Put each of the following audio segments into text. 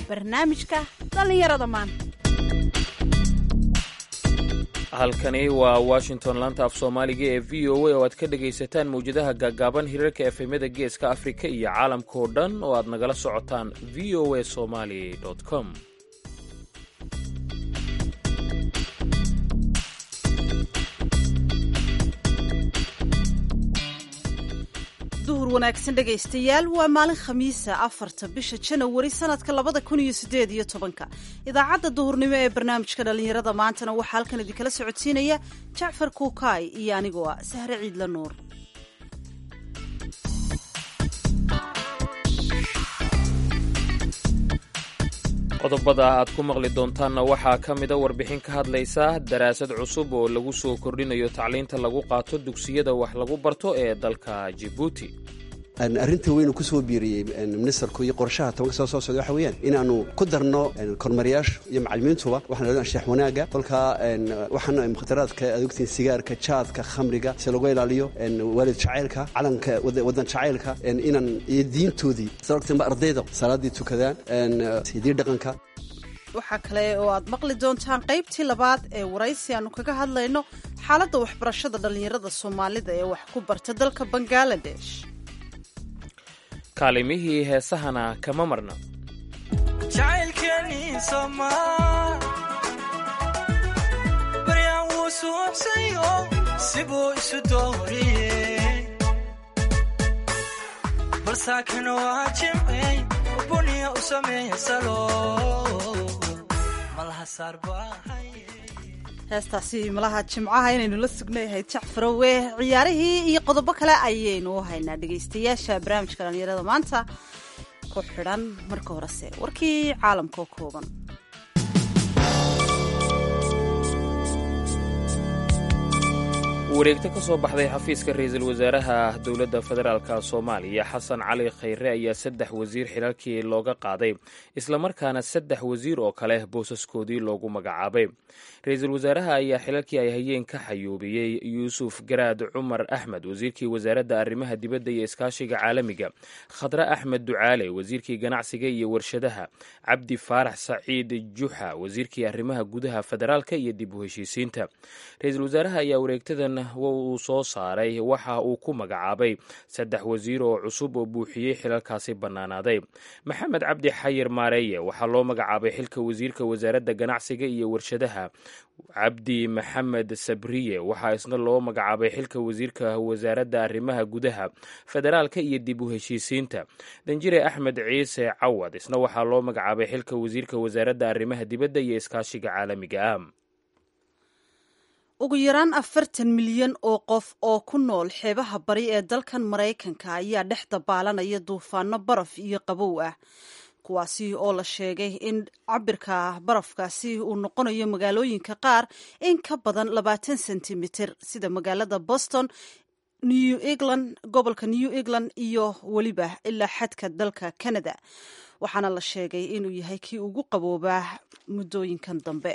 barnaamijka dhallinyarada maanta halkani waa washington laanta af soomaaliga ee v o a oo aad ka dhegaysataan mawjadaha gaagaaban hirarka efemyada geeska afrika iyo caalamka oo dhan oo aad nagala socotaan v o a somali com duhur wanaagsan dhegaystayaal waa maalin khamiisa afarta bisha janawari sanadka labada kun iyo sideed iyo tobanka idaacadda duhurnimo ee barnaamijka dhallinyarada maantana waxaa halkan idinkala socodsiinaya jacfar kuukaay iyo anigoo ah sahre ciidla nuur qodobada aad ku maqli doontaanna waxaa ka mida warbixin ka hadlaysa daraasad cusub oo lagu soo kordhinayo tacliinta lagu qaato dugsiyada wax lagu barto ee dalka jibuuti arrinta weynu ku soo biiriyey ministerku iyo qorshaha tobanka soo soo socda waxa weeyaan inaanu ku darno kormeerayaasha iyo macallimiintuba waxaan leedahay anshax wanaaga kolkaa waxaan mukhtaraadka aad ogtiin sigaarka jaadka khamriga si lagu ilaaliyo waalid jacaylka calanka wadan jacaylka inaan iyo diintoodii saa ogtiin ba ardayda salaadii tukadaan hidii dhaqanka waxaa kale oo aad maqli doontaan qaybtii labaad ee waraysi aanu kaga hadlayno xaaladda waxbarashada dhallinyarada soomaalida ee wax ku barta dalka bangaladesh kaalimihii heesahana kama marna jacaylkeeni somaa baryaan wuu suuxsayo sibuu isu dooriyey balsaakana waa jimcey buniya u sameeya salo malaha saarbaahay heestaasi malaha jimcaha inaynu la sugnayahayd jacfarowe ciyaarihii iyo qodobo kale ayaynu u haynaa dhegaystayaasha barnaamijka dhallinyarada maanta ku xidhan marka horese warkii caalamka oo kooban wareegto ka soo baxday xafiiska ra-iisul wasaaraha dowladda federaalka soomaaliya xasan cali khayre ayaa saddex wasiir xilalkii looga qaaday islamarkaana saddex wasiir oo kale boosaskoodii loogu magacaabay ra-iisul wasaaraha ayaa xilalkii ay hayeen ka xayuubiyey yuusuf garaad cumar axmed wasiirkii wasaaradda arrimaha dibadda iyo iskaashiga caalamiga khadre axmed ducaale wasiirkii ganacsiga iyo warshadaha cabdi faarax saciid juxa wasiirkii arrimaha gudaha federaalka iyo dib u heshiisiinta ra-iisul wasaaraha ayaa wareegtadan uu soo saaray waxa uu ku magacaabay saddex wasiir oo cusub oo buuxiyey xilalkaasi bannaanaaday maxamed cabdi xayir maareeye waxaa loo magacaabay xilka wasiirka wasaaradda ganacsiga iyo warshadaha cabdi maxamed sabriye waxaa isna loo magacaabay xilka wasiirka wasaaradda arrimaha gudaha federaalka iyo dib u heshiisiinta danjire axmed ciise cawad isna waxaa loo magacaabay xilka wasiirka wasaaradda arrimaha dibadda iyo iskaashiga caalamiga ah ugu yaraan afartan milyan oo qof oo ku nool xeebaha bari ee dalkan maraykanka ayaa dhex dabaalanaya duufaano baraf iyo qabow ah kuwaasi oo la sheegay in cabirka barafkaasi uu noqonayo magaalooyinka qaar in ka badan labaatan sentimitir sida magaalada boston new england gobolka new england iyo weliba ilaa xadka dalka canada waxaana la sheegay inuu yahay kii ugu qaboobaa muddooyinkan dambe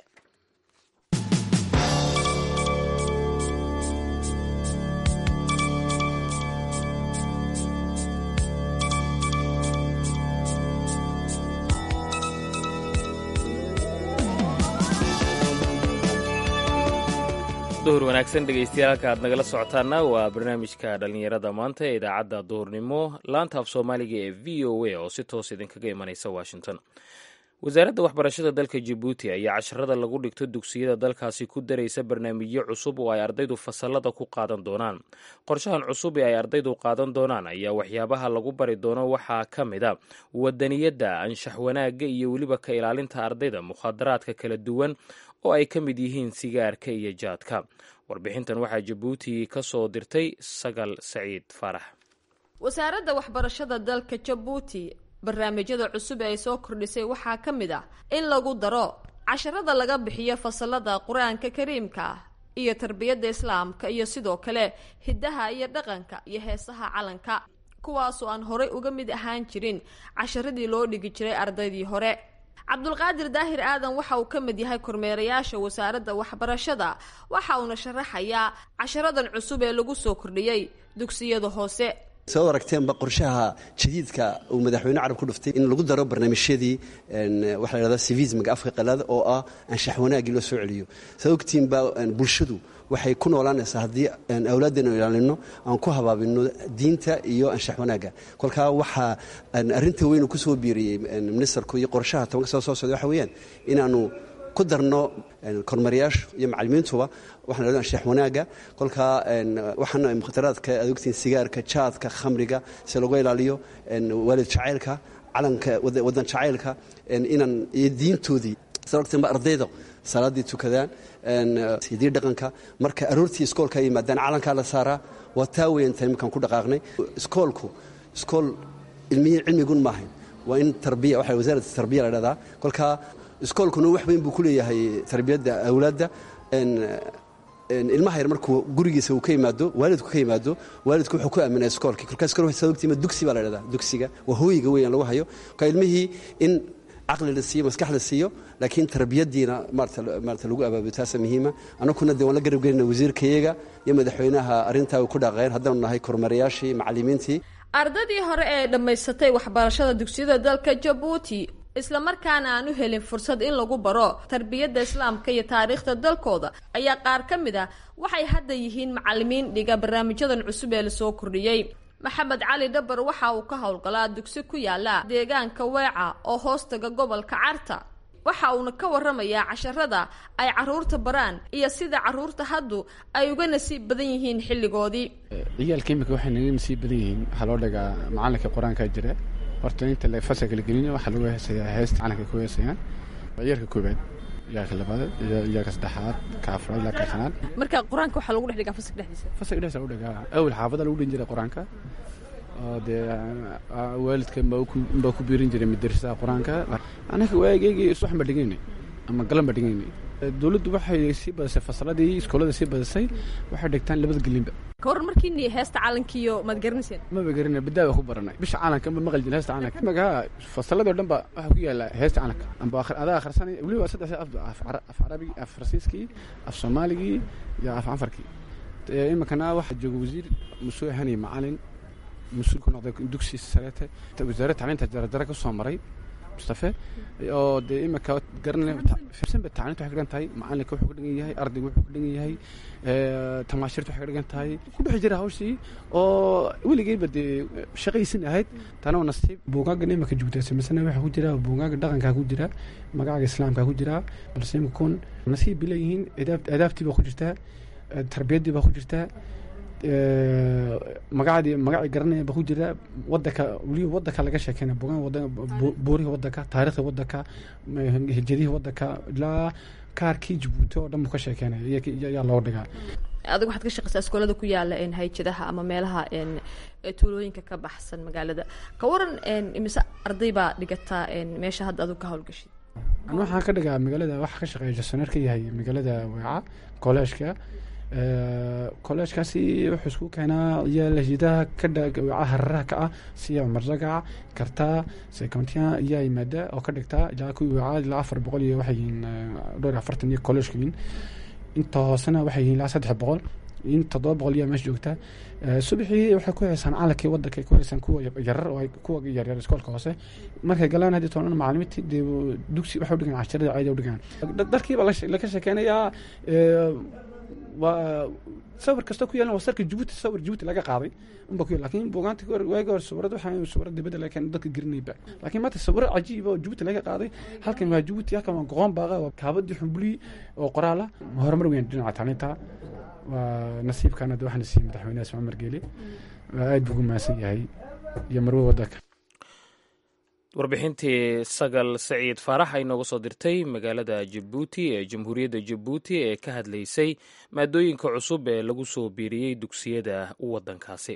duhur wanaagsan dhegeystayaal halka aad nagala socotaana waa barnaamijka dhallinyarada maanta ee idaacadda duhurnimo laanta af soomaaliga ee v o a oo si toos idinkaga imanaysa washington wasaaradda waxbarashada dalka jabuuti ayaa casharada lagu dhigto dugsiyada dalkaasi ku daraysa barnaamijyo cusub oo ay ardaydu fasalada ku qaadan doonaan qorshahan cusub ee ay ardaydu qaadan doonaan ayaa waxyaabaha lagu bari doono waxaa ka mid a wadaniyadda anshax wanaagga iyo weliba ka ilaalinta ardayda mukhaadaraadka kala duwan oo ay ka mid yihiin sigaarka iyo jaadka warbixintan waxaa jabuuti ka soo dirtay sagal saciid faarax wasaaradda waxbarashada dalka jabuuti barnaamijyada cusub ee ay soo kordhisay waxaa ka mid ah in lagu daro casharada laga bixiyo fasalada qur-aanka kariimka ah iyo tarbiyadda islaamka iyo sidoo kale hiddaha iyo dhaqanka iyo heesaha calanka kuwaasoo aan horay uga mid ahaan jirin casharadii loo dhigi jiray ardaydii hore cabdulqaadir daahir aadan waxa uu ka mid yahay kormeerayaasha wasaaradda waxbarashada waxa uuna sharaxayaa casharadan cusub ee lagu soo kordhiyey dugsiyada hoose soo aragteenba qorshaha jadiidka uu madaxweyne carab ku dhuftay in lagu daro barnaamijyadii waxa la yhahdaa civismiga afka qalaada oo ah anshax wanaagii loo soo celiyo saa ogtiinba bulshadu waxay ku noolaanaysaa haddii awlaaddeenu ilaalino aan ku habaabino diinta iyo anshax wanaagga kolkaa waxaa arrinta weynu ku soo biiriyey ministerku iyo qorshaha tobanka soo soo socda waxa weeyaan inaanu ku darno kormariyaashu iyo macalimiintuba waxaan lahahdo anshax wanaagga kolkaa waxaan mukhtaraadka aad ogtiin sigaarka jaadka khamriga si lagu ilaaliyo waalid jacaylka calanka waddan jacaylka inaan iyo diintoodii sababteenba ardayda salaaddii tukadaan hidii dhaqanka marka aroortii iskoolka ay yimaadaan calankaa la saaraa waa taa weyan tahay markaan ku dhaqaaqnay iskoolku iskool ilmihii cilmigun maahayn waa in tarbiya waxa wasaarat tarbiya la dhahdaa kolkaa iskoolkuna wax weyn buu ku leeyahay tarbiyadda awlaadda ilmaha yar markuu gurigiisa uu ka yimaado waalidku ka yimaado waalidku wuxuu ku aaminaa iskoolkii kolkaas kale waxay ogtiima dugsi baa la dhahdaa dugsiga waa hooyiga weeyaan lagu hayo kolkaa ilmihii in caqli la siiyo maskax la siiyo laakiin tarbiyadiina maarata lagu abaabiyo taasa muhiima annaguna dee waan la garab gelina wasiirkayaga iyo madaxweynaha arrintaa ku dhaqeen haddaanu nahay kormarayaashii macallimiintii ardaydii hore ee dhammaysatay waxbarashada dugsiyada dalka jabuuti islamarkaana aan u helin fursad in lagu baro tarbiyadda islaamka iyo taariikhda dalkooda ayaa qaar ka mid ah waxay hadda yihiin macalimiin dhiga barnaamijyadan cusub ee lasoo kordhiyey maxamed cali dhabar waxa uu ka howlgalaa dugsi ku yaala deegaanka weeca oo hoostaga gobolka carta waxa uuna ka waramayaa casharada ay caruurta baraan iyo sida caruurta haddu ay uga nasiib badan yihiin xilligoodii ciyaalka imika waxay naga nasiib badan yihiin waxaa loo dhigaa macalinka qur-aankaa jira horta inta la fasalka la gelin waxaa lagu heesayaa heesta calanka ku heesayaan ciyaalka koobaad ciyaalka labaad ciyaalka saddexaad ka afraad ilaa ka shanaad marka qur-aanka waxaa lagu dhex dhigaa fasalka dhexdiisa fasalka dhexdiisa lagu dhigaa awel xaafada lagu dhin jiray qur-aanka oo dee waalidka baa ku biirin jiray madrasada qur-aanka anaka waageygi subax baa dhigaynay ama galan baa dhigaynay dowladdu waxay sii badisay fasaladii iskoolada sii badisay waxay dhigtaan labada gelinba ka waran markiini heesta calankiiyo maad garanayseen maba garina badaa baa ku baranay bisha calanka ma maqli jirin heesta calanka imaga fasaladoo dhan ba waxaa ku yaala heesta calanka amba adaa akhrisanay weliba saddex af carabigi af farsiiskii af soomaaligii iyo af canfarkii iminkana waxaa jooga wasiir musuul hani macalin mas-uul ku noqday dugsi sareete wasaaradda tacliinta jarajaro ka soo maray mustafe oo dee iminka garanay firsanba tacliinta waxay ka dhigan tahay macalinka wuxuu ka dhigan yahay ardayga wuxuu ka dhigan yahay tamaashirta waxay ka dhigan tahay ku bixi jira hawshii oo weligeyba dee shaqaysin ahayd tanoo nasiib buugaagan iminka joogta samisana waxaa ku jira buugaaga dhaqankaa ku jira magacaga islaamkaa ku jira balse imikun nasiib bay leeyihiin adaabtii baa ku jirtaa tarbiyaddii baa ku jirtaa magacadii magacii garanaya ba ku jira wadanka weliba wadanka laga sheekeyna bogaan wadan buurihi wadanka taarikhda wadanka hijadihii wadanka ilaa kaarkii jabuuti oo dhan buu ka sheekeynaya yaa loo dhigaa adiga waxaad ka shaqeysaa iskoolada ku yaala hayjadaha ama meelaha tuulooyinka ka baxsan magaalada ka waran imise arday baa dhigataa meesha hadda adigu ka howlgashid an waxaan ka dhigaa magaalada waxaa ka shaqeeya jasoneer ka yahay magaalada weeca kolleejka kolleejkaasi wuxuu isku keenaa yaalhidaha ka weeca hararaha ka ah siya marjagaca kartaa secontian ayaa yimaada oo ka dhigtaa ilaa kuwii weeca ilaa afar boqol iyo waxay yihiin dhowr iyo afartan iyo kolleejka yihiin inta hoosena waxay yihiin ilaa saddex boqol in toddoba boqol iyaa meesha joogta subaxii waxay ku heysaan calankii wadanka ku heysaan kuwa yarar oo kuwa yaryar iskoolka hoose markay galaan haddii toona macalimiintii dee dugsi waxay udhigaan casharada caadi udhigaan dharkii baa laga sheekeynayaa waa sawir kasta ku yaalan waa sarka jabuuti sawir jabuuti laga qaaday unba ku yaal lakin buugaanta waagi hore sawirada waxaa sawirada dibadda laga keenay dadka gelinayba laakiin maanta sawiro cajiiba oo jabuuti laga qaaday halkan waa jabuuti halkan waa goqon baaqa waa kaabadii xumbuli oo qoraala horumar weyn dhinaca tacliinta waa nasiibkaana de waxaana siiyey madaxweynaha ismaal margeele aad buu ugu mahadsan yahay iyo marwe wadanka warbixintii sagal saciid faarax ay nooga soo dirtay magaalada jabuuti ee jamhuuriyadda jabuuti ee ka hadlaysay maadooyinka cusub ee lagu soo biiriyey dugsiyada waddankaasi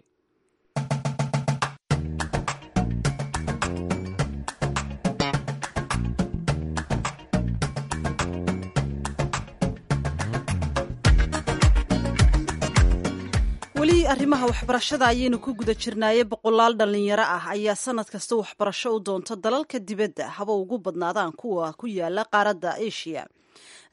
weli arrimaha waxbarashada ayaynu ku guda jirnaaye boqolaal dhallinyaro ah ayaa sanad kasta waxbarasho u doonta dalalka dibadda haba ugu badnaadaan kuwa ku yaala qaaradda asia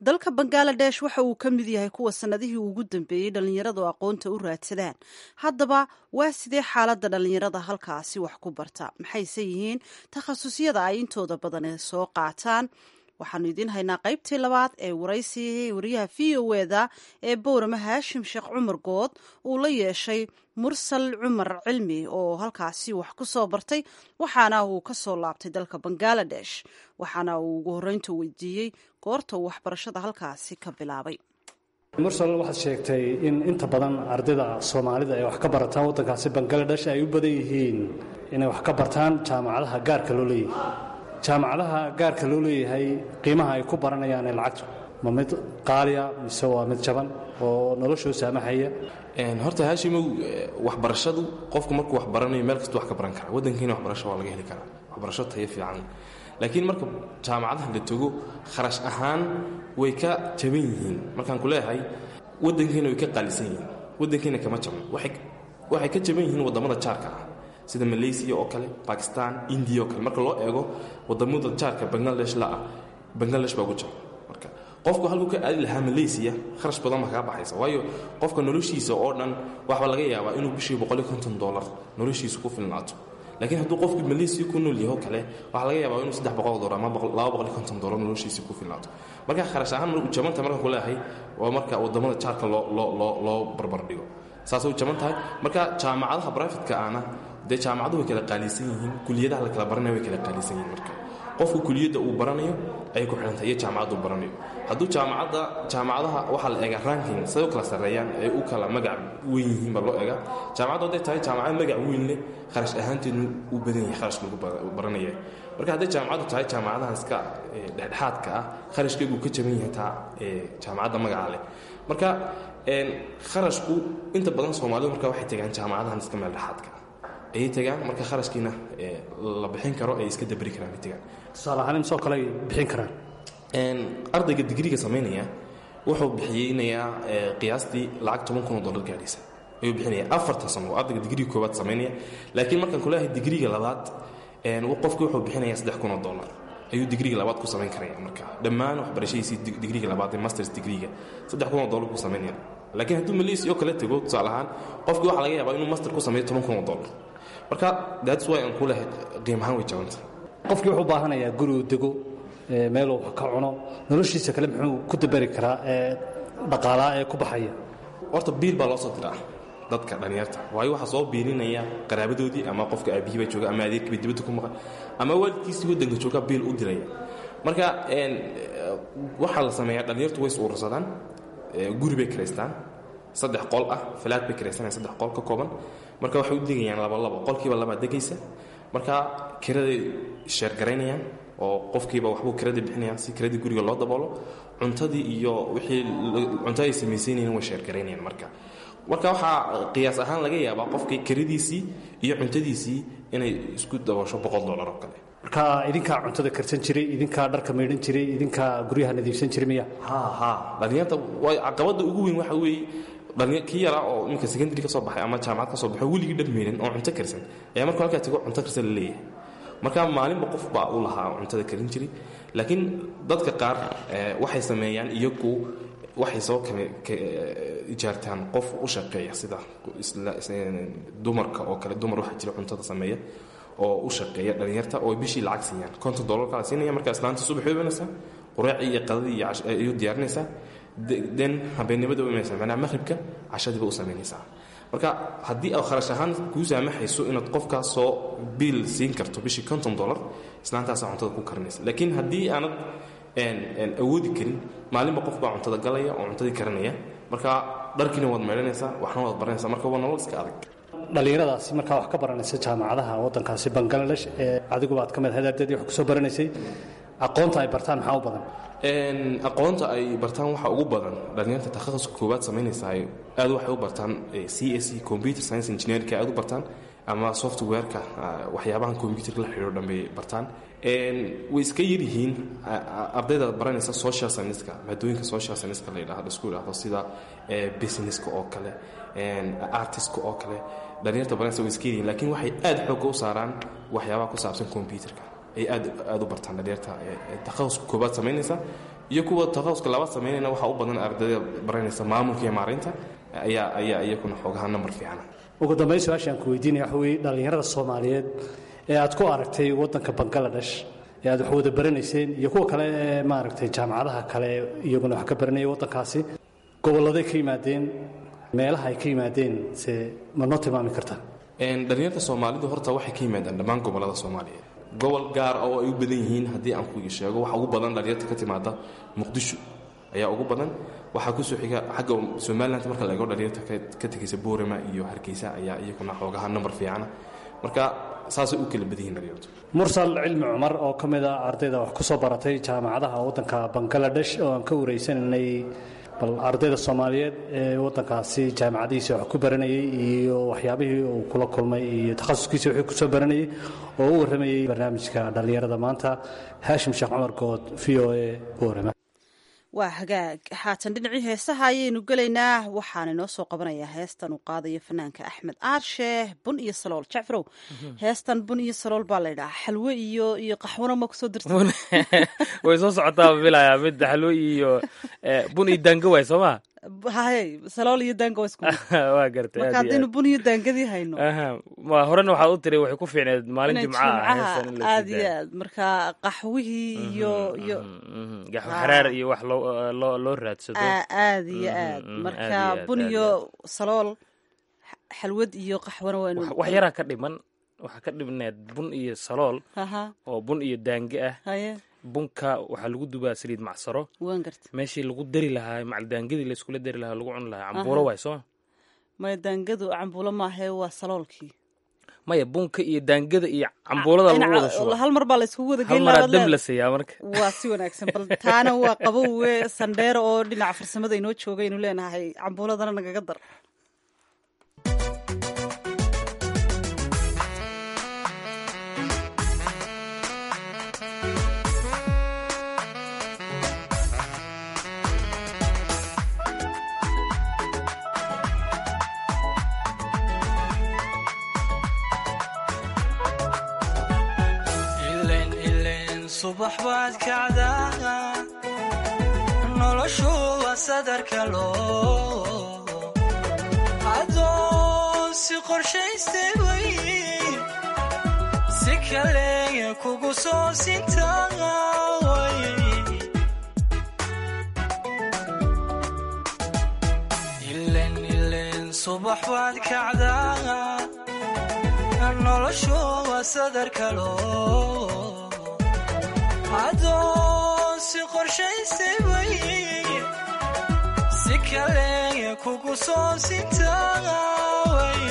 dalka bangaladesh waxa uu ka mid yahay kuwa sannadihii ugu dambeeyey dhallinyaradu aqoonta u raadsadaan haddaba waa sidee xaaladda dhallinyarada halkaasi wax ku barta maxayse yihiin takhasusyada ay intooda badan soo qaataan waxaanu idiin haynaa qaybtii labaad ee waraysigii wariyaha v o eda ee bowrama haashim sheekh cumar good uu la yeeshay mursal cumar cilmi oo halkaasi wax ku soo bartay waxaana uu ka soo laabtay dalka bangaladesh waxaana uu ugu horreynta weydiiyey goorta uu waxbarashada halkaasi ka bilaabay mursal waxaad sheegtay in inta badan ardayda soomaalida ay wax ka barataan waddankaasi bangaladesh ay u badan yihiin inay wax ka bartaan jaamacadaha gaarka loo leeyahay jaamacadaha gaarka loo leeyahay qiimaha ay ku baranayaan ee lacagtu ma mid qaaliya mise waa mid jaban oo noloshoo saamahaya horta haashimow waxbarashadu qofku markuu wax baranayo meel kasta wax ka baran karaa waddankiina waxbarasho waa laga heli karaa waxbarasho tayo fiican laakiin marka jaamacadaha la tago kharash ahaan way ka jaban yihiin markaan ku leeyahay waddankiina way ka qaalisan yihiin waddankiina kama jaban waxay ka jaban yihiin waddamada jaarka ah sida malaysia oo kale bakistan indiya oo kale marka loo eego wadamada jaarka bangladesh la ah bangladesh baa ugu jaban marka qofku halkuu ka aadi lahaa malaysia kharash badan baa kaga baxaysa waayo qofka noloshiisa oo dhan waxbaa laga yaabaa inuu bishii boqoliyo konton dollar noloshiisa ku filnaato laakiin hadduu qofku malaysia ku nool yaho kale waxaa laga yaabaa inuu saddex boqol dollar ama laba boqoliyo konton dollar noloshiisa ku filnaato marka kharash ahaan u jabanta markaan ku leeyahay waa marka wadamada jaarka loo loo loo loo barbar dhigo saasay u jaban tahay marka jaamacadaha brifatka ahna dee jaamacaduhu way kala qaalisan yihiin kuliyadaha la kala baranaya way kala qaalisan yihiin marka qofku kuliyadda uu baranayo ayay ku xidhantahay iyo jaamacadda uu baranayo hadduu jaamacadda jaamacadaha waxaa la eegaa ranking siday u kala sarreeyaan ay u kala magac weyn yihiin baa loo eegaa jaamacaddu hadday tahay jaamacad magac weyn leh kharash ahaanteednu uu badan yahay kharashka lagu baranaya marka hadday jaamacaddu tahay jaamacadahan iska dhexdhexaadka ah kharashkeegu ka jaban yahay taa jaamacadda magaca leh marka kharashku inta badan soomaalidu marka waxay tegaan jaamacadahan iska meel dhexaadka ah ayay tegaan marka kharashkiina la bixin karo ay iska dabri karaan ay tegaan tusaale ahaan imsoo kale ay bixin karaan ardayga digriga samaynaya wuxuu bixiyeynayaa qiyaastii lacag toban kun oo dollar gaadhaysa ayuu bixinaya afartan sano oo ardayga digriga koowaad samaynaya laakiin markaan kuleeyahay digriga labaad qofki wuxuu bixinaya saddex kun oo dollar ayuu digriga labaad ku samayn karaya marka dhammaan waxbarashadiisii digriga labaad ee masters digriga saddex kun oo dollar ku samaynaya laakiin hadduu malaysia oo kale tego tusaale ahaan qofkii waxaa laga yaabaa inuu master ku sameeyo toban kun oo dollar marka that's why aan ku lehay qiim ahaan way jabanta qofkii wuxuu baahanayaa guri uu dego meeluu wax ka cuno noloshiisa kale muxuu ku dabari karaa ee dhaqaalaa ee ku baxaya horta biil baa loo soo diraa dadka dhallinyarta waayo waxaa soo biilinaya qaraabadoodii ama qofka aabihiiba jooga ama adeerkiiba dibadda ku maqan ama waalidkiisii waddanka jooga biil u diraya marka waxaa la sameeyaa dhallinyartu way is uursadaan guri bay kiraystaan saddex qol ah falaad bay kiraysanaya saddex qol ka kooban marka waxay u degayaan laba labo qolkiiba labaa degaysa marka kiraday sheergaraynayaan oo qofkiiba waxbuu kiradii bixinaya si kiradii guriga loo daboolo cuntadii iyo wixii cunto ay samaysaynayeen way sheergaraynayaan marka marka waxaa qiyaas ahaan laga yaabaa qofkii kiradiisii iyo cuntadiisii inay isku daboosho boqol dollar oo kale marka idinkaa cuntada karsan jiray idinkaa dharka maydhan jiray idinkaa guryaha nadiifsan jiray miya ha ha dhallinyarta way caqabadda ugu weyn waxa weeye kii yaraa oo iminka secondary ka soo baxay ama jaamacad ka soo baxay weligii dhar meydhan oo cunto karsan ayaa markuu halkaa tago cunto karsan la leeyahay marka maalinba qof baa u lahaa cuntada karin jiray laakiin dadka qaar waxay sameeyaan iyagu waxay soo ijaartaan qof u shaqeeya sida dumarka oo kale dumar waxaa jira cuntada sameeya oo u shaqeeya dhallinyarta oo bishii lacag siiyaan konton dollarka la siinaya marka islaanta subax way imanaysaa quraacii iyo qadadii iyo ayuu diyaarinaysaa den habeennimada u imanaysaa macnaha maqhribka cashadiiba u samaynaysaa marka haddii aad kharash ahaan kuu saamaxayso inaad qofkaas soo biil siin karto bishii konton dollar islaantaasaa cuntada ku karinaysa laakiin haddii aanad awoodi karin maalinba qof baa cuntada galaya oo cuntadii karinaya marka dharkiina waad meydhanaysaa waxna waad baranaysaa marka waa nolol iska adag dhallinyaradaasi markaa wax ka baranaysa jaamacadaha waddankaasi bangaladesh ee adigu baad ka mid ahayd ardaydii wax kusoo baranaysay aqoonta ay bartaan maxaa u badan aqoonta ay bartaan waxaa ugu badan dhallinyarta takhasuska koowaad samaynaysaa aad waxay u bartaan c s c computer science engineerka aad u bartaan ama softwareka waxyaabahan computerka la xidhiiro dhan bay bartaan way iska yaryihiin ardayda baranaysa social scienceska maadooyinka social scienceska la yidhahdo isku yidhahdo sida businesska oo kale artistka oo kale dhallinyarta baranaysa way iska yaryihiin laakiin waxay aad xoogga u saaraan waxyaabaha ku saabsan computerka ay aad aad u bartaan dhallinyarta takhasuska koobaad samaynaysa iyo kuwa takhasuska laba samaynayna waxaa u badan ardayda baranaysa maamulka iyo maareynta ayaa ayaa iyakuna xoogaha nambar fiicana ugu dambayn su-aashaan ku weydiinaya waxa weeye dhallinyarada soomaaliyeed ee aad ku aragtay waddanka bangaladesh ee aad wax wada baranayseen iyo kuwa kale ee maaragtay jaamacadaha kale iyaguna wax ka baranaya waddankaasi gobolladay ka yimaadeen meelaha ay ka yimaadeen se ma noo tilmaami kartaa dhalinyarta soomaalidu horta waxay ka yimaadaan dhammaan gobollada soomaaliyeed gobol gaar oo ay u badan yihiin haddii aan ku sheego waxa ugu badan dhalinyarta ka timaada muqdisho ayaa ugu badan waxaa kusoo xiga xagga somaliland marka la eego dhalinyarta ka tegaysa boorama iyo hargeysa ayaa iyaguna xoogaha nambar fiicana marka saasay u kala badan yihin dhalinyartu mursal cilmi cumar oo ka mid a ardayda wax ku soo baratay jaamacadaha waddanka bangaladesh oo aan ka wareysananay bal ardayda soomaaliyeed ee waddankaasi jaamacadihiisa wax ku baranayay iyo waxyaabihii uu kula kulmay iyo takhasuskiisa wixii ku soo baranayay oo u warramayey barnaamijka dhallinyarada maanta haashim sheekh cumar good v o a boorama waa hagaag haatan dhinacii heesaha ayaynu gelaynaa waxaana inoo soo qabanayaa heestan uu qaadayo fanaanka axmed aarshe bun iyo salool jacfarow heestan bun iyo salool baa laydhaha xalwe iyo iyo qaxwana ma kusoo dirta way soo socotaa bilayaa mid xalwo iyo bun iyo daanga waay soo maa haye salool iyo daanga waa isku waa gartay marka haddaynu bun iyo daangadii hayno ma horena waxaad u tiri waxay ku fiicneed maalin jimca ah aad iyo aad marka qaxwihii iyo iyo gaxwo xaraar iyo wax loo loo loo raadsado aad iyo aad marka bun iyo salool xalwad iyo qaxwana waynu wax yaraa ka dhiman waxaa ka dhibneed bun iyo salool oo bun iyo daange ah haye bunka waxaa lagu dubaa saliid macsaro waan garta meeshii lagu dari lahaa macaldaangadii layskula dari lahaa lagu cuni lahaa cambuulo waay sooma maya daangadu cambuulo maahae waa saloolkii maya bunka iyo daangada iyo cambuulada lagu wada shuba hal mar baa layskugu wada hal maraa dab la siiyaa marka waa si wanaagsan bal taana waa qabowe sandheero oo dhinaca farsamada inoo jooga aynu leenahay cambuuladana nagaga dar subax baad kacdaa noloshu waa sadarka loo adoon si qorshaystay way si kaleya kugu soo sintaaway ilen ilen subax baad kacdaa noloshu waa sadarka loo adoon si qorshaystay way si kaleya kugu soo sintaaway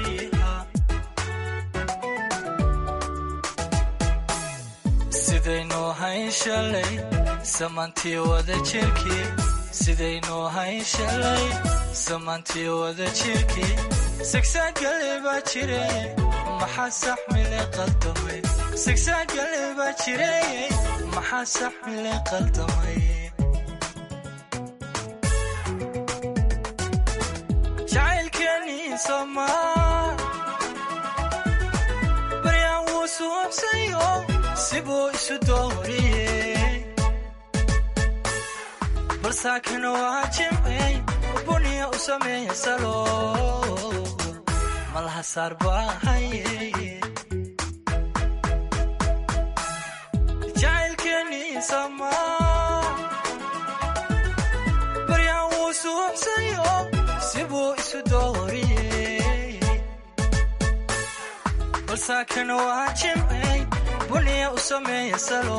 sidaynuu hayn shalay samantii wada jirkii sidaynuu hayn shalay samantii wada jirkii sigsaagale baa jire maxaa saxmile qaldamay sigsaagale baa jire maxaa saxmile qaldamay jacaylkeenii somaa baryaan wuu suubsayo sibuu isu dooriyey balsaakana waa jimcey buniya u sameeya salo malaha saar baahaye jacaylkeenii samaa baryaan wuu suubsayo sibuu isu dooriyey balsaakana waa jimcey buniya u sameeya salo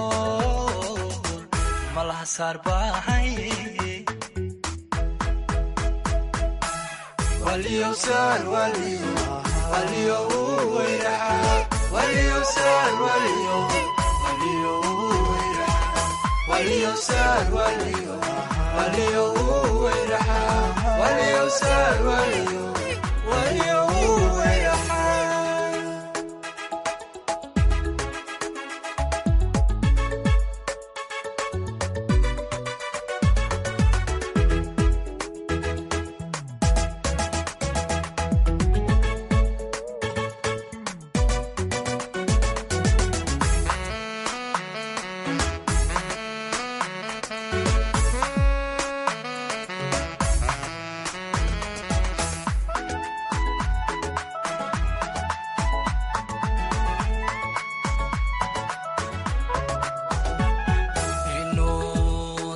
malaha saar baahaye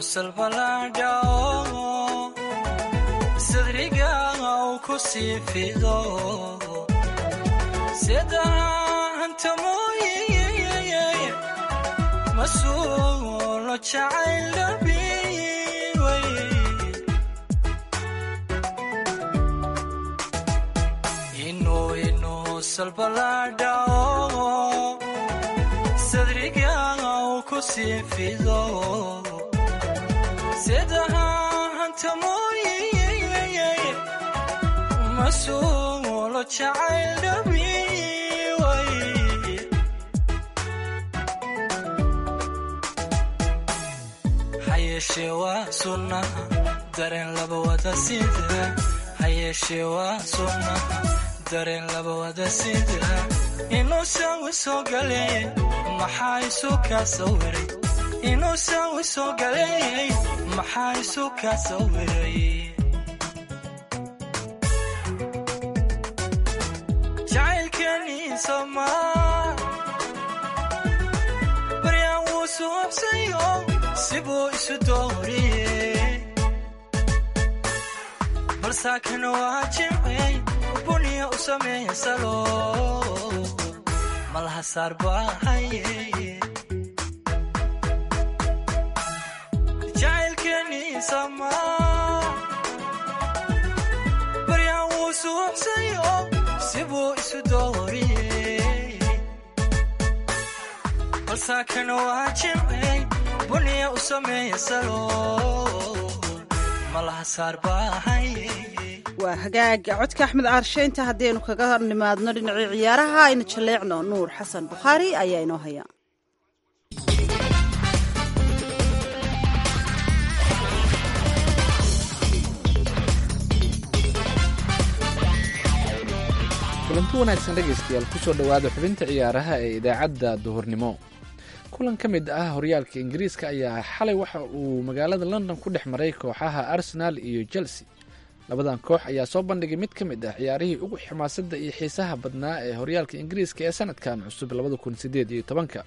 salbalaadhao sadriga uu ku sii fido sidaanta mooye masuulo jacayl dhabiway inuu inuu salbalaadhao sadriga uu ku sii fido sidahanta mooye masuulo jacayl dhabiway hayeeshee waa sunnaha dareen laba wada sida hayeeshee waa sunnaha dareen laba wada sida inuu saawi soo galeeyay maxaa isu kaa sawiray inuu saawi soo galeeyay maxaa isu kaa sawiray jacaylkeenii somaa baryaan wuu suubsayo sibuu isu dooriyey balsaakana waa jimcey buniya u sameeya salo malaha saar baahaye jacaylkeenii samaa baryaan wuu suubsayo sibuu isu dooriyey balsaakana waa jimcey buniya u sameeya salo malaha saar baahaye waa hagaaga codka axmed caarshe inta haddaynu kaga nimaadno dhinacii ciyaaraha aynu jaleecno nuur xasan bukhaari ayaa inoo haya kulanti wanaagsan dhegaystayaal kusoo dhowaada xubinta ciyaaraha ee idaacadda duhurnimo kulan ka mid ah horyaalka ingiriiska ayaa xalay waxa uu magaalada london ku dhex maray kooxaha arsenal iyo chelsea labadan koox ayaa soo bandhigay mid ka mid ah ciyaarihii ugu xamaasadda iyo xiisaha badnaa ee horyaalka ingiriiska ee sanadkan cusub labada kun sideed iyo tobanka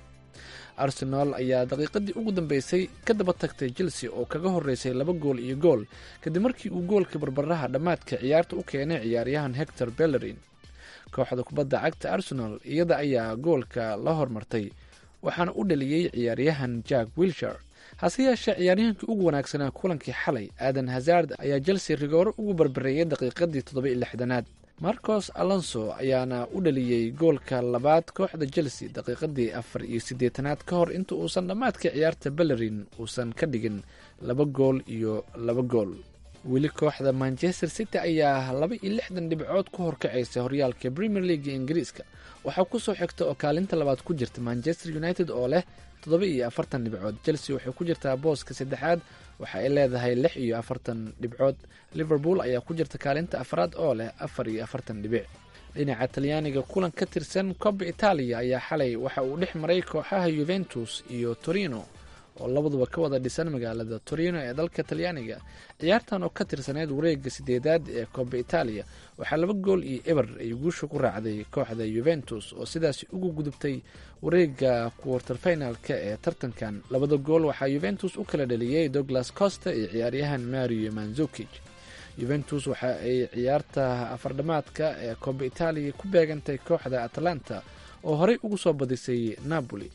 arsenal ayaa daqiiqadii ugu dambeysay ka daba tagtay chelsea oo kaga horeysay laba gool iyo gool kadib markii uu goolka barbaraha dhammaadka ciyaarta u keenay ciyaaryahan hector bellerin kooxda kubadda cagta arsenal iyada ayaa goolka la hormartay waxaana u dhaliyey ciyaaryahan jack wilshar hase yeeshee ciyaaryahankii ugu wanaagsanaa kulankii xalay aadan hazard ayaa chelsea rigooro ugu barbareeyay daqiiqadii toddoba-iyo lixdanaad marcos alonso ayaana u dhaliyey goolka labaad kooxda chelsea daqiiqadii afar iyo siddeetanaad ka hor inta uusan dhammaadka ciyaarta bellerin uusan ka dhigin laba gool iyo laba gool weli kooxda manchester city ayaa laba iyo lixdan dhibcood ku horkacaysa horyaalka premier leaga ingiriiska waxaa kusoo xigta oo kaalinta labaad ku jirta manchester united oo leh toddoba iyo afartan dhibcood chelsea waxay ku jirtaa booska saddexaad waxa ay leedahay lix iyo afartan dhibcood liverpool ayaa ku jirta kaalinta afraad oo leh afar iyo afartan dhibic dhinaca talyaaniga kulan ka tirsan coba italia ayaa xalay waxa uu dhex maray kooxaha yuventus iyo torino oo labaduba ka wada dhisan magaalada torino ee dalka talyaaniga ciyaartan oo ka tirsaneyd wareega sideedaad ee coba italia waxaa laba gool iyo eber ay guusha ku raacday kooxda yuventus oo sidaasi ugu gudubtay wareega quarter finalka ee tartankan labada gool waxaa yuventus u kala dhaliyey douglas costa iyo ciyaaryahan mario manzukij yuventus waxa ay ciyaarta afardhamaadka ee coba italia ku beegantay kooxda atlanta oo horey ugu soo badisay napoli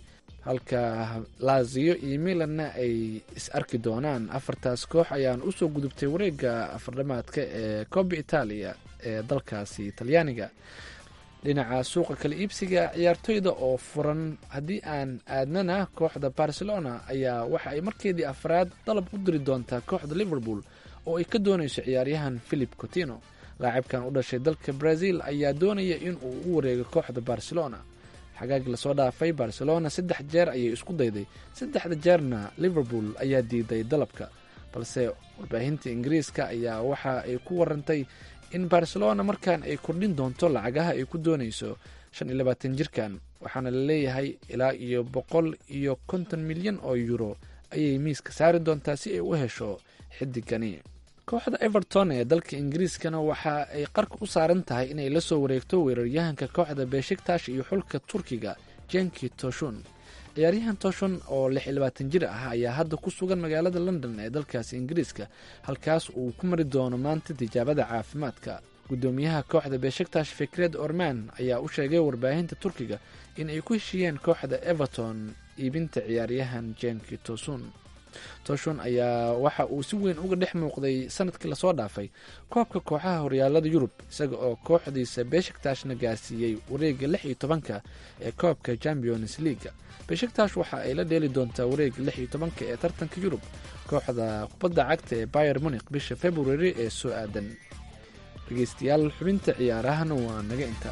halka lazio iyo milanna ay is arki doonaan afartaas koox ayaan usoo gudubtay wareega afardhamaadka ee coba italia ee dalkaasi talyaaniga dhinaca suuqa kala iibsiga ciyaartoyda oo furan haddii aan aadnana kooxda barcelona ayaa waxa ay markeedii afraad dalab u diri doontaa kooxda liverpool oo ay ka doonayso ciyaaryahan philip cotino laacibkan u dhashay dalka brazil ayaa doonaya in uu u wareego kooxda barcelona xagaagii lasoo dhaafay barcelona saddex jeer ayay isku dayday saddexda jeerna liverpool ayaa diiday dalabka balse warbaahinta ingiriiska ayaa waxa ay ku warantay in barcelona markan ay kordhin doonto lacagaha ay ku doonayso shan iyo labaatan jirkan waxaana la leeyahay ilaa iyo boqol iyo konton milyan oo euro ayay miiska saari doontaa si ay u hesho xidigani kooxda everton ee dalka ingiriiskana waxa ay qarka u saaran tahay inay la soo wareegto weeraryahanka kooxda beshiktash iyo xulka turkiga jenki toshun ciyaaryahan toshon oo lix iyo labaatan jir ah ayaa hadda ku sugan magaalada london ee dalkaasi ingiriiska halkaas uu ku mari doono maanta tijaabada caafimaadka guddoomiyaha kooxda beeshaktash fikred orman ayaa u sheegay warbaahinta turkiga in ay ku heshiiyeen kooxda everton iibinta ciyaaryahan jenki tosun toshon ayaa waxa uu si weyn uga dhex muuqday sanadkii lasoo dhaafay koobka kooxaha horyaalada yurub isaga oo kooxdiisa beshaktaashna gaarsiiyey wareega lix iyo tobanka ee koobka champions leaga beshaktash waxa ay la dheeli doontaa wareega lix iyo tobanka ee tartanka yurub kooxda kubadda cagta ee bayer munik bisha february ee soo aadan dhegeystayaal xubinta ciyaarahana waa naga intaa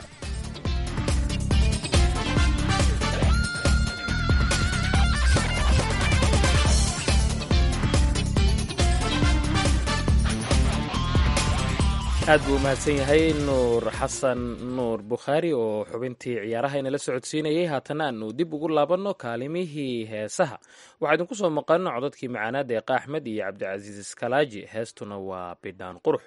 aad buu umahadsan yahay nuur xasan nuur bukhaari oo xubintii ciyaaraha inala socodsiinayay haatana aanu dib ugu laabanno kaalimihii heesaha waxaa idinku soo maqano codadkii macaanaad eeqa axmed iyo cabdicasiis iskalaaji heestuna waa bidhaan qurux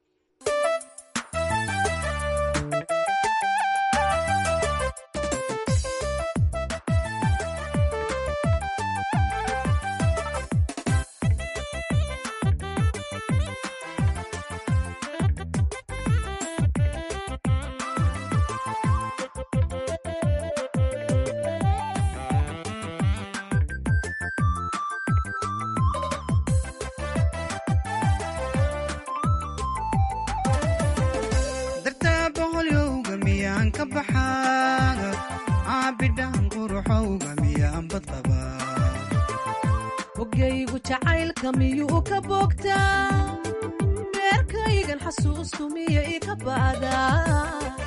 hogaygu jacaylka miyuu ka bogtaa beerkaygan xasuustu miya ika ba'daa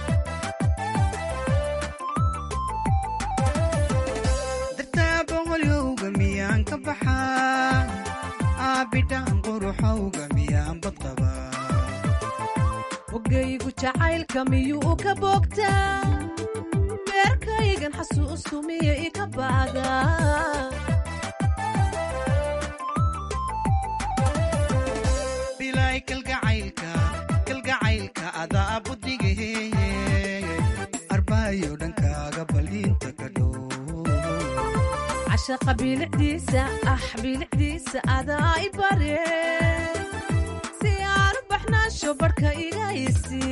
dartaaboqolyowga miyaan ka baxaa aabidhaan quruxowga miyaan badqabaa hogaygu jacaylka miyuu ka bogtaa beerkaygan xasuustu miya ika ba'daa bilay kalgacaylka kalgacaylka adaa budigahe arbaayo dhankaaga baliinta ka dhow cashaqa bilicdiisa ah bilicdiisa adaa i bare si aanu baxnaasho barhka iga isi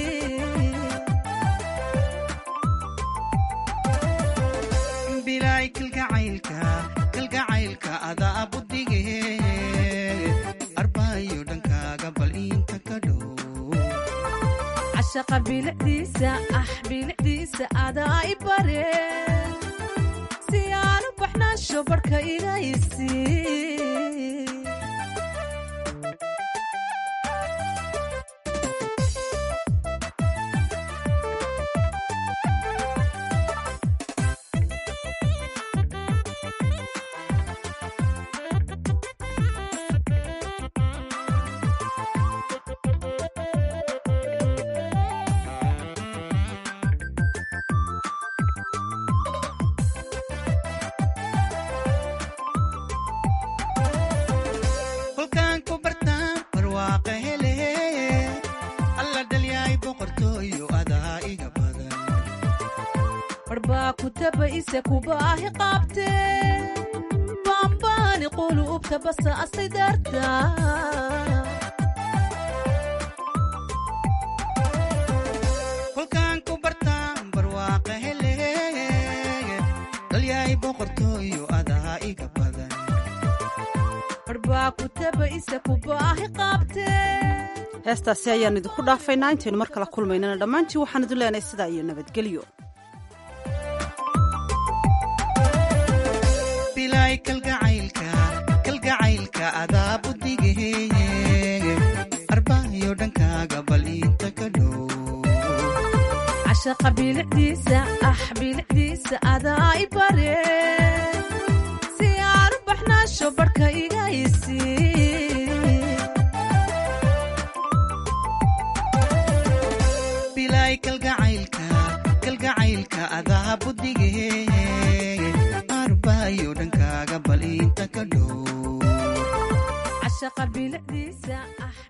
bilay kalgacaylka kalgacaylka adaa budigahe arbaayo dhankaaga baliinta ka dhow cashaqa bilicdiisa ah bilicdiisa adaa i bare si aanu baxnaasho barhka iga isi kolkaan ku bartaan barwaaqa hele alla dhalyaay boqortooyo adaa iga badan barbaa ku taba ise kubaahi qaabte baambaani quluubta basa asay darta kolkaan ku bartaan barwaaqa hele dhalyaay boqortooyo adaa iga badan barbaa ku taba ise kubaahi qaabte heestaasi ayaan idinku dhaafaynaa intaynu mar kala kulmaynana dhammaantiin waxaan idin leenahay sidaa iyo nabadgelyo bilay kalgacaylka kalgacaylka adaa budigahe arbaayo dhankaaga baliinta ka dhow cashaqa bilicdiisa ah bilicdiisa adaa i bare si aanu baxnaasho barhka iga isi bilay kalgacaylka kalgacaylka adaa budigahe arbaayo dhankaaga baliinta ka dhow cashaqa bilicdiisa ah